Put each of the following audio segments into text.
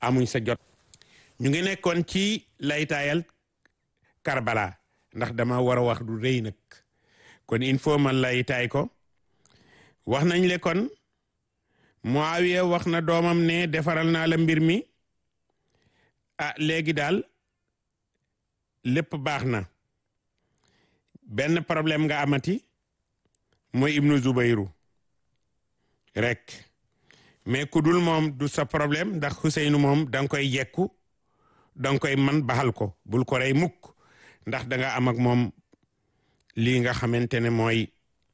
amuñ sa jot ñu ngi nekkoon ci laytaayal Karbala ndax dama war a wax du rëy nag kon il faut man laytaay ko wax nañ le kon Muawiya wax na doomam ne defaral naa la mbir mi ah léegi daal lépp baax na benn problème nga amati mooy ibnu Zubayru rek mais ku dul moom du sa problème ndax Xuseynu moom da nga koy jekku da nga koy man baxal ko bul ko rey mukk ndax da nga am ak moom lii nga xamante ne mooy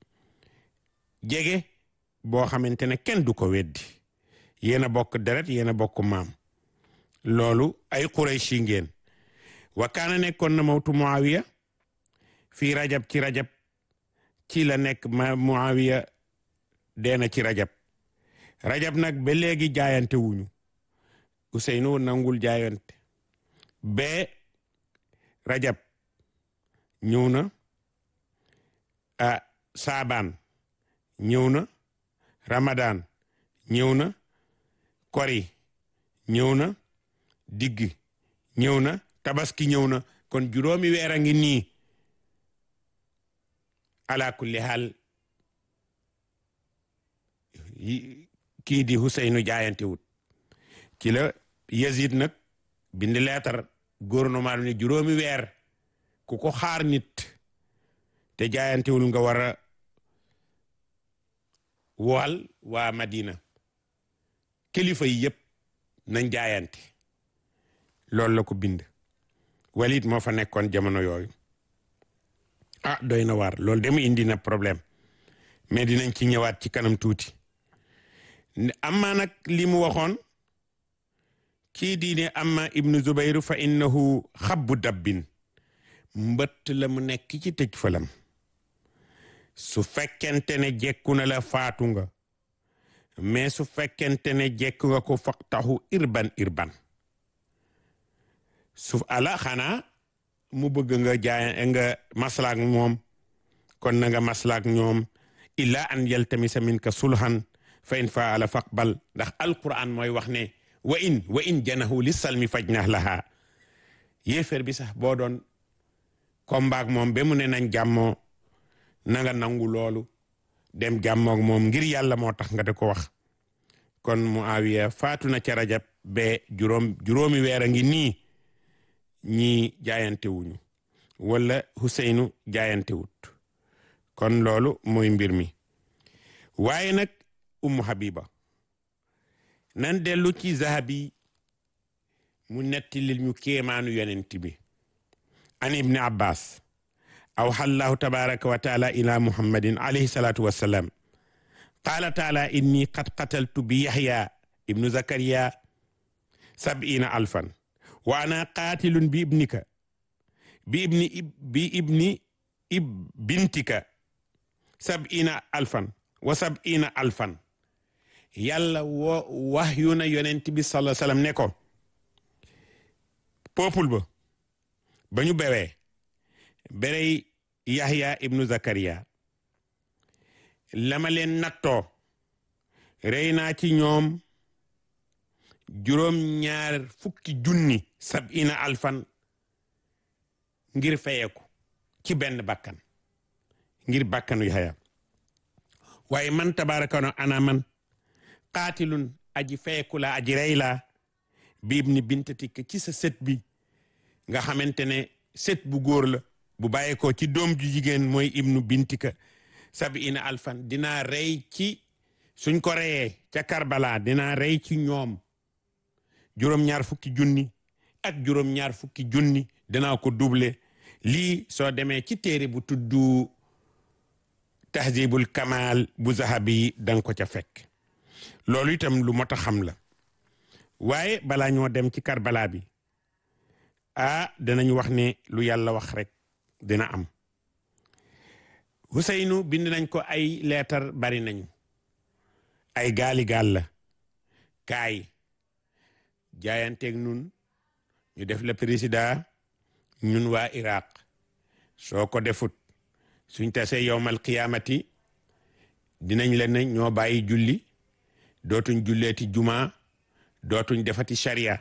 jege boo xamante ne kenn du ko weddi yéen a bokk deret yéen a bokk maam loolu ay Qurayshi ngeen wa kaana nekkoon na mawtu Muawiya fii rajab ci rajab ci la nekk ma Muawiya deena ci rajab rajab nag ba léegi jaayante wuñu Useynu nangul jaayante ba rajab ñëw na a saabaan ñëw na ramadan ñëw na kori ñëw na digg ñëw na tabaski ñëw na kon juróomi weer a ngi nii ala kulli haal kii di Huseynu jaayante wut ci la Yazid nag bind leetar gouvernement ne juróomi weer ku ko xaar nit te jaayantewul nga war a wool waa Madina kilifa yi yëpp nañ jaayante loolu la ko bind Walid moo fa nekkoon jamono yooyu ah doy na waar loolu dem indi na problème mais dinañ ci ñëwaat ci kanam tuuti amma nag li mu waxoon kii diine amma ibnu zubayru fa innahu xabbu dabbin mbëtt la mu nekk ci tëj falam su fekkente ne jekku na la faatu nga mais su fekkente ne jekku nga ko faqtahu irban irban su ala xanaa mu bëgg nga jaay nga maslaak moom kon na nga maslaak ñoom illa an yaltamisa minka sulhan fa in faala faqbal ndax alquran mooy wax ne wa in wa in janahu li salmi fajnah laha yéeféer bi sax boo doon kombaak moom ba mu ne nañ jàmmoo na nga nangu loolu dem jàmmook moom ngir yàlla moo tax nga di ko wax kon Muawiya faatu na ca rajab ba juróom juróomi weer a ngi nii ñii jaayante wuñu wala Huseynu jaayante wut kon loolu mooy mbir mi waaye nag Ummu Habiba nan dellu ci Zahabi mu netti lil ñu kéemaanu yonent bi an ibni Abbas awxa allahu tabaraka wa taala ila muhammadin alayhi salatu wassalam qaala taala inni qad qataltu bi yaxya ibnu zakariya sab'ina alfan wa ana qatilun bi ibnika bi ibni bi ibni ib bintika sab'ina alfan wa sab'ina alfan yàlla woo wax yu na yonent bi sallallahu alayhi wasallam ne ko peuple ba ba ñu bewee berey Yahya ibnu Zakariya lama leen nattoo rey naa ci ñoom juróom ñaar fukki junni sab'ina alfan ngir feyeku ci benn bakkan ngir bakkanu Yahya waaye man tabaraka no ana man qaatilun aji feyeku la aji rey la bi ibni bintatik ci sa sët bi nga xamante ne sët bu góor la bu bàyyeekoo ci doom ju jigéen mooy ibnu bintika sab'ina alfan dinaa rey ci suñ ko reyee ca Karbala dinaa rey ci ñoom juróom-ñaar fukki junni ak juróom-ñaar fukki junni dinaa ko double lii soo demee ci téere bu tuddu tahzibul kamal bu zahabi danga ko ca fekk loolu itam lu mot a xam la waaye balaa ñoo dem ci Karbala bi ah danañ wax ne lu yàlla wax rek dina am Huseynu bind nañ ko ay leetar bari nañu ay gaali gaal la kaay jaayanteeg nun ñu def la président ñun waa Iraq soo ko defut suñ tasee yowmal qiyaamati dinañ leen ne ñoo bàyyi julli dootuñ julleeti juma dootuñ defati sharia